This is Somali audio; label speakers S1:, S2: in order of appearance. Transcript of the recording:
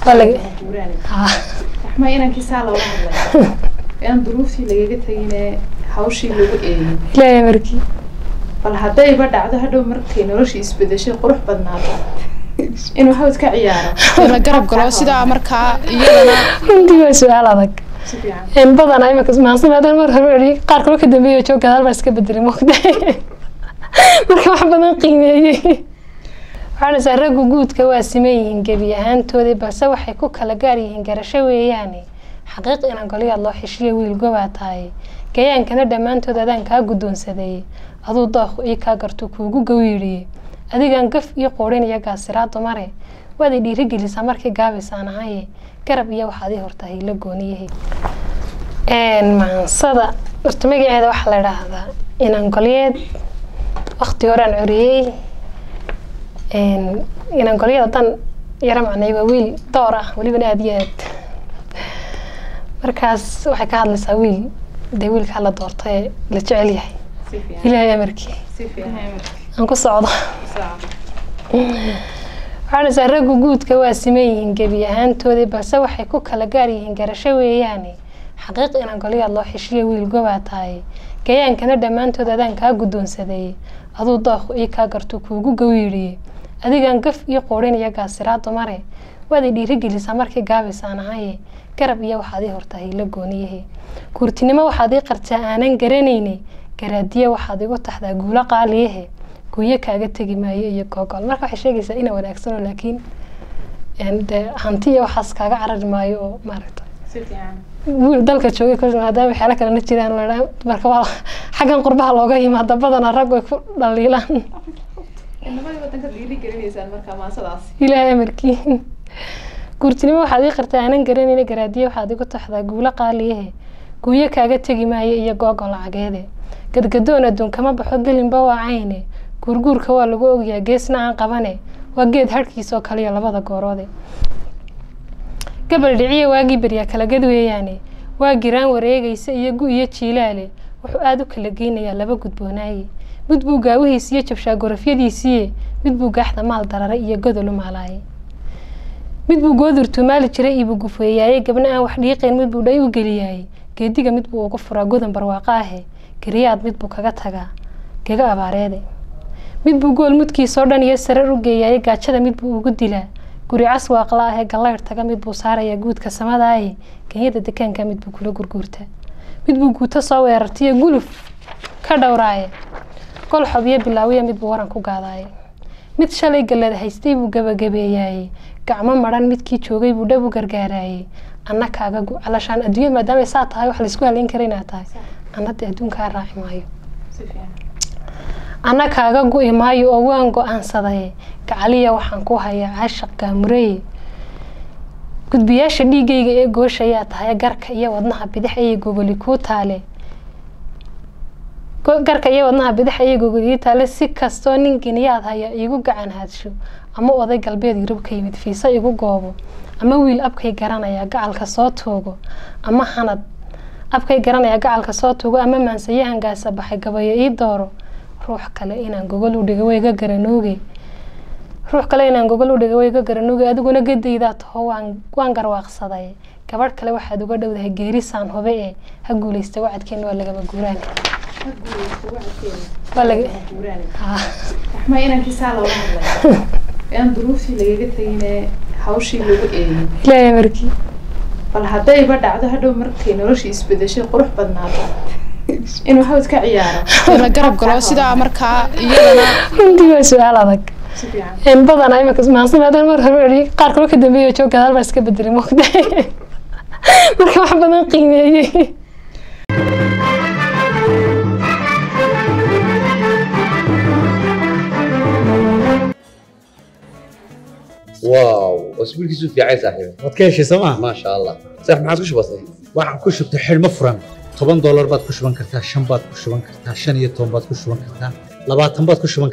S1: waa laga
S2: guuraani
S1: ha
S2: raxma inankii saa looga hadlay aan duruuftii lagaga tegine hawshii lagu eegin
S1: ilaahay markii
S2: bal haddayba dhacdo hadhow markay noloshii isbedeshay qurux badnaato inuu hawd ka ciyaaro
S3: la garab galo sidaa markaa iyadana
S1: runtii waa su-aal adag
S2: si fiican
S1: in badan imika maansan maadaama mar hore eri qaar kaloo ka dambeeya joog gadaal baa iska bedelay moogta marka wax badan qiimeeyey waxaan isaa raggu guudka waa siman yihiin gebi ahaantoodii balse waxay ku kala gaar yihiin garasho weeyaane xaqiiq inaan goliyaad loo xeshiya wiil gobaa tahay gayaankana dhammaantood adaan kaa guddoonsadeeyey aduu dooq ii kaa gartuu kuugu gawiidhiyey adigaan gaf iyo qoodhin iyo gaasiraa dumare waad i dhiirigelisaa markii gaabisaan ahaye garab iyo waxaad ii hortaa hiilo gooniyahay maansada horta magaceeda waxaa la idhaahdaa inaan golyeed wakti horaan coriyey inaan golyeed haddaan yaro macnay waa wiil door ah welibana aada iyo aad markaas waxay ka hadlaysaa wiil dee wiilkaa la doortay ee la jecel yahay
S2: si fiican
S1: ilaahay amarkii
S2: si fiican
S1: aan ku socdo waxaan isaa raggu guudka waa siman yihiin gebi ahaantoodii balse waxay ku kala gaar yihiin garasho weeyaane xaqiiq inaan goliyaad loo xeshiya wiil gobaa tahay gayaankana dhammaantood adaan kaa guddoonsadeeyey aduu dooq ii kaa gartuu kuugu gawiidhiyey adigaan gaf iyo qoodhin iyo gaasiraa dumare waad i dhiirigelisaa markii gaabisaan ahaye garab iyo waxaad ii hortaa hiilo gooniyahe kuurtinimo waxaad ii qartaa aanan garanayne garaadiye waxaad igu taxdaa guulo qaaliyahe guyo kaaga tegi maayo iyo googol marka waxay sheegaysaa ina wanaagsano laakiin dee hanti iyo waxaas kaaga carari maayo oo maaragta
S2: si fiican
S1: wiil dalka joogay kol maadaama waxyaala kalena jiraan la dhaha marka waa xaggan qurbaha looga yimaada badana rag way ku dhaliilaan
S2: inamadii wadanka dhiiri gelinaysaan markaa maasadaas
S1: ilaahay amarkii guurtinimo waxaad ii qartaa aanan garanayna garaadiye waxaad igu taxdaa guulo qaaliyahe guyo kaaga tegi maayo iyo googol lacageede gadgadoon adduun kama baxo gelinba waa cayne guurguurka waa lagu ogyaa geesna aan qabane waa geed harhkiisoo kaliya labada gooroode gabal dhiciye waagii beryaa kala gad weeyaane waa giraan wareegaysa iyo gu iyo jiilaale wuxuu aada u kala geynayaa laba gudboonaaye mid buu gaawihiis iyo jabshaa gorofyadiisiiye mid buu gaaxda maal darare iyo godol u maalaaye mid buu goodurtuu maali jiray iibuu gufeeyaaye gabna aan wax dhiiqayn mid buu dhay u geliyaaye geediga mid buu ugu furaa godan barwaaqo ahe geriyaad mid buu kaga tagaa gega abaareede mid buu gool mudkiisoo dhan iyo sarar u geeyaaye gaajada mid buu ugu dilaa guri caswaaqla ahee gallayr taga mid buu saarayaa guudka samadaaye genyada dekaanka mid buu kula gurguurtaa mid buu guuto soo weerartaiyo guluf ka dhowraaye gol xobyo bilaawiya mid buu waran ku gaadaaye mid shalay gallada haystay buu gabagabeeyaaye gacmo maran midkii joogay buu dhab u gargaaraaye anna kaaga gu calashaan adduunya maadaamay saa tahay wax laysku halayn kara inaad tahay anna dee adduunkaa raaci maayo
S2: si fiican
S1: anna kaaga gu'i maayo oo waan go-aansadaye gacaliya waxaan ku hayaa caashaq gaamureye gudbiyaasha dhiigayga ee gooshayaa tahay garka iyo wadnaha bidix ayay gogoli kuu taale Go- garka iyo wadnaha bidix ayay gogoli ii taale si kastoo nin geniyaad haya iigu gacan haadsho ama oday galbeed yurub ka yimid fiisa igu goobo ama wiil abkay garanaya gacalka soo tuugo ama hanad abkay garanaya gacalka soo tuugo ama maansayahan gaasa baxay gabayo ii dooro ruux kale inaan gogol u dhigo wayga garanooge ruux kale inaan gogol u dhigo wayga garanooge adiguna gadaydaa taho waan waan garwaaqsaday gabadh kale waxaad uga dhowdahay geerisaan hube ee ha guulaysta wacadkeena waa lagaba guuraan
S2: ha guulaysto wacadkeena
S1: waa laga
S2: guuraani
S1: ha
S2: raxma inankii saa looga hadlay aan duruuftii lagaga tegine hawshii lagu eegin
S1: ilaahay markii
S2: bal haddayba dhacdo hadhow markay noloshii isbedeshay qurux badnaato inuu hawd ka ciyaaro
S3: la garab galo sidaa markaa iyadana
S1: runtii waa su-aal adag
S2: si fiican
S1: in badan imika maansan maadaama mar hore eri qaar kaloo ka dambeeya joog gadaal baa iska bedelay moogta marka wax badan qiimeeyey
S4: واو اسبوعك في عين صاحبي
S5: waad ka heshay sooma
S4: ما شاء الله صح ما عادش بسيط
S5: waxaan ku shubtay xidhmo furan toban doolar baad ku shuban kartaa shan baad ku shuban kartaa shan iyo toban baad ku shuban kartaa labaatan baad ku shuban